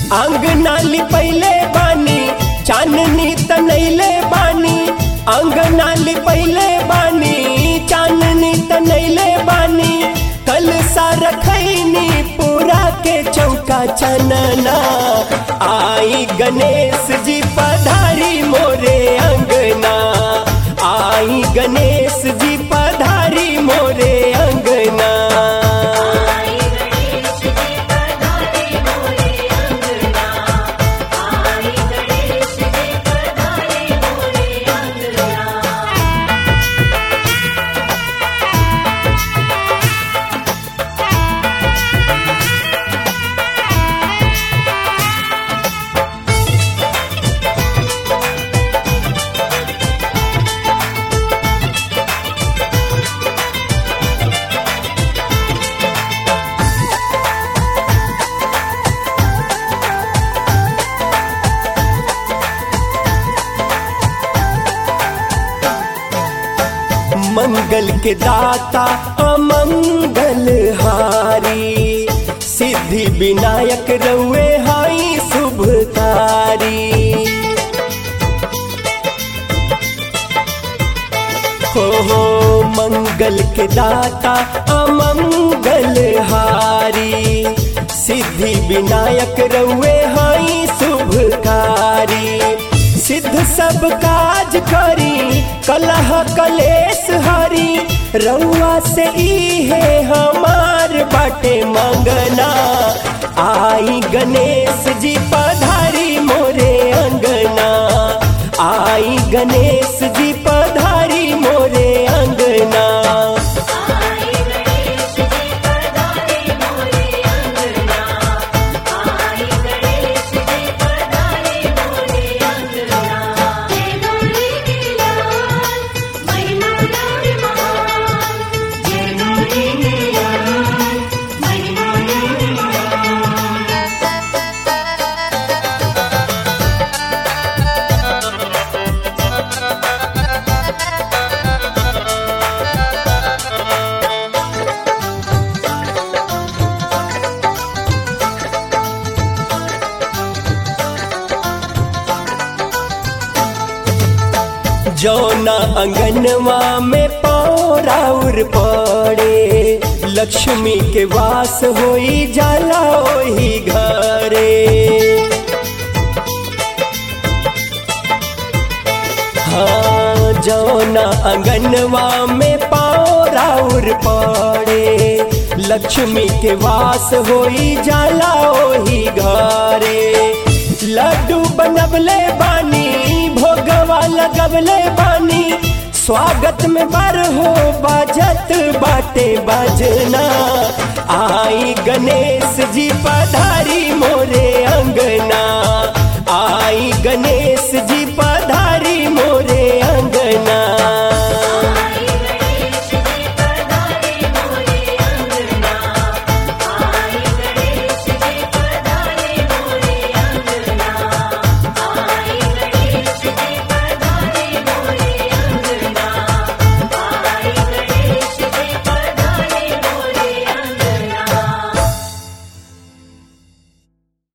अंगना लिपैले बानी चांदनी तनैले बानी अंगना लिपैले बानी चांदनी तनैले बानी कल सा रखैनी पूरा के चौका चनना आई गणेश जी पधारी मोरे अंगना आई गणेश जी पधारी मोरे अंगना आई गणेश जी पधारे मोरे अंगना आई गणेश जी पधारे मोरे अंगना मंगल के दाता अमंगल हारी सिद्धि विनायक रउए हाई शुभकारी हो हो मंगल के दाता अमंगल हारी सिद्धि विनायक रउए हाई शुभकारी सिद्ध सब काज करी कलह कलेश हरी रउआ से इहे हमार बाटे मंगना आई गणेश जी पधारी मोरे अंगना आई गणेश जी पधारी मोरे अंगना आई गणेश जी पधारे मोरे अंगना आई गणेश जी पधारे मोरे अंगना जय गौरी नीलाल महिमा गौरी महान जय गौरी नीलाल महिमा गौरी महान जौना अंगनवा में पौराउर पड़े लक्ष्मी के वास होई जाला ओही घरे हाँ जौना अंगनवा में पौराउर पड़े लक्ष्मी के वास होई जाला ओही घरे लड्डू बनबले बानी भोगवा लगबले बानी स्वागत में बार हो बाजत बाटे बाजना आई गणेश जी पधारी मोरे अंगना आई गणेश जी